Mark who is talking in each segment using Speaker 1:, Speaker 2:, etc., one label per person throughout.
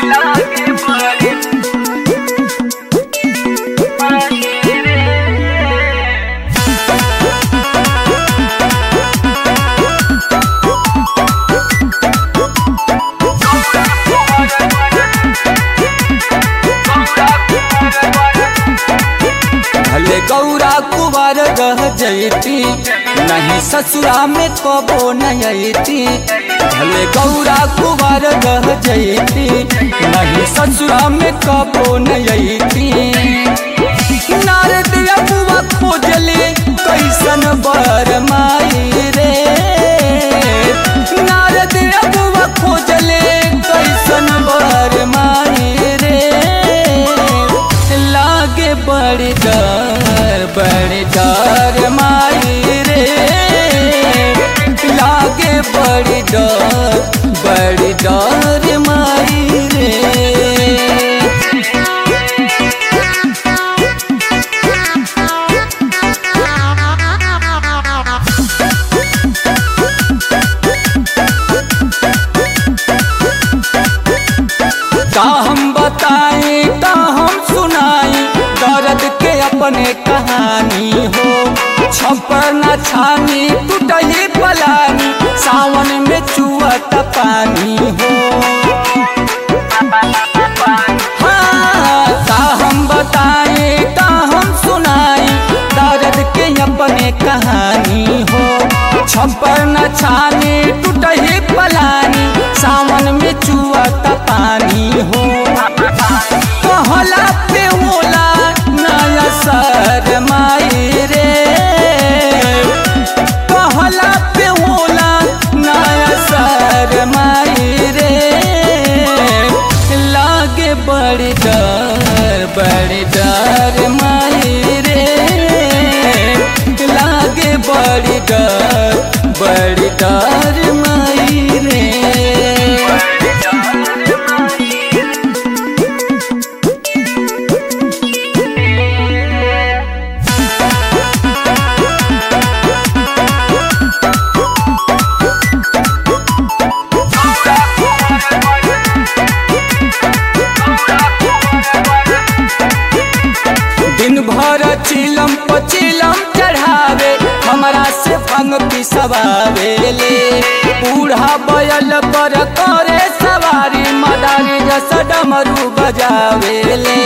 Speaker 1: लागे बड़ी माई रे
Speaker 2: भले गौरा कुवार रह जयती नहीं ससुरा में कबो नयती भले गौरा कुवार रह जयती नहीं ससुरा में कबो नयती नारद अबुआ खोजले कैसन बर माई रे नारद अबुआ खोजले कैसन बर माई रे लागे बड़ी डर बड़ी डर माई रे लागे बड़ी डर बड़ी डर माई रे का हम बताएं का हम सुनाई दर्द के अपने कहानी हो छप्पर न छानी टूटही पलानी सावन में चुअत पानी हो हाँ, का हम बताएं का हम सुनाई दर्द के अपने कहानी हो छप्पर न छानी टूटही पलानी सावन में चुअत पानी हो कहला पे होला नया सर माई रे कहला पे होला नया सर माई रे लागे बड़ी डर बड़ी डर माई रे लागे बड़ी डर बड़ी डर माई रे दिन भर चिलम पचिलम चढ़ावे हमरा से भंग पिसवावे ले बूढ़ा बैल पर करे सवारी मदारी जस डमरू बजावे ले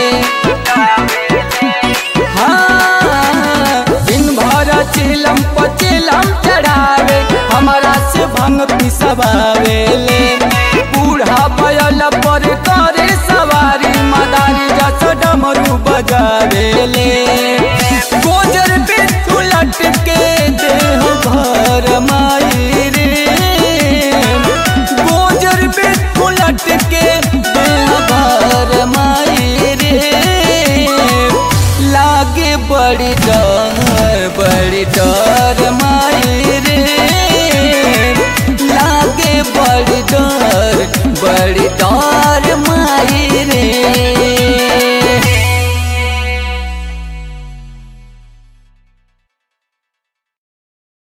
Speaker 2: हाँ, दिन भर चिलम पचिलम चढ़ावे हमरा से भंग पिसवावे ले बूढ़ा बैल पर करे सवारी मदारी जस डमरू बजावे ले गोजर पे उलट के देह भर माई रे गोजर पे उलट के देह भर माई रे लागे बड़ी